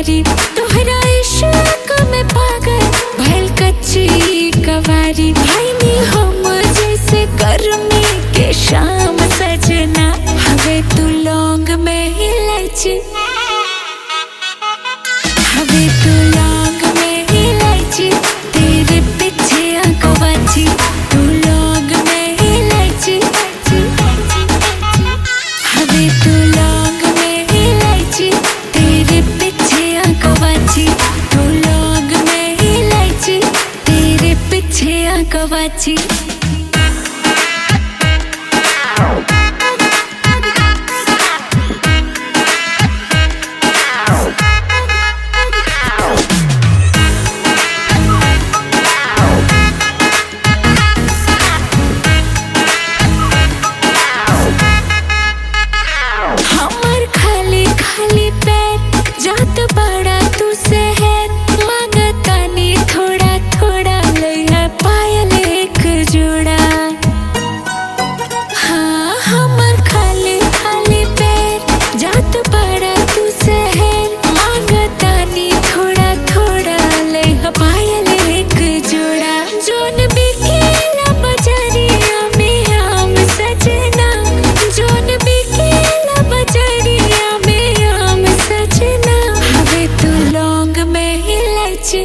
कवारी तोहरा इश्क में पागल भइल कच्ची कवारी भाई नी हम जैसे गर्मी के शाम सजना हवे तू लौंग में इलायची हवे तू लौंग में इलायची तेरे पीछे आंखों बाची तू लौंग में इलायची हवे तू लौंग में इलायची तेरे पीछे आंखों बाची तू लौंग में इलायची तेरे पीछे आंखों बाची हमर खाली खाली पैर जात बड़ा तू से है मांगतानी थोड़ा थोड़ा लइहा पायल एक जोड़ा हाँ हमर खाली खाली पैर जात बड़ा तू से है मांगतानी थोड़ा थोड़ा लइहा पायल एक जोड़ा जोन बिकेला बजरिया में आम सजना जोन बिकेला बजरिया में आम सजना हवे तू लौंग में इलायची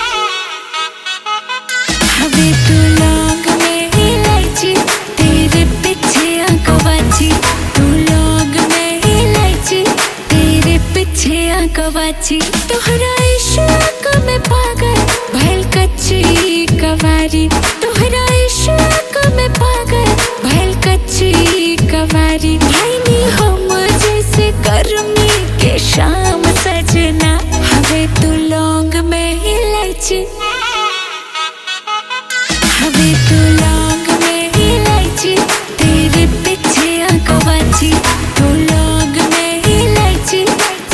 हवे तू लौंग में इलायची तेरे पीछे आंखों बाची तू लौंग में इलायची तेरे पीछे आंखों बाची तोहरा इश्क में पागल भइल कच्ची कवारी तोहरा इश्क में पागल भइल कच्ची कवारी भाई नी हम जैसे गर्मी के शाम सजना हवे तू लौंग में इलायची हवे तू लौंग में इलायची तेरे पीछे आंखों बाची तू लौंग में इलायची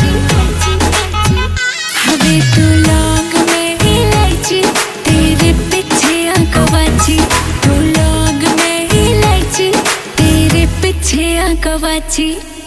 हवे तू लौंग में इलायची तेरे पीछे आंखों बाची तू लौंग में इलायची तेरे पीछे आंखों बाची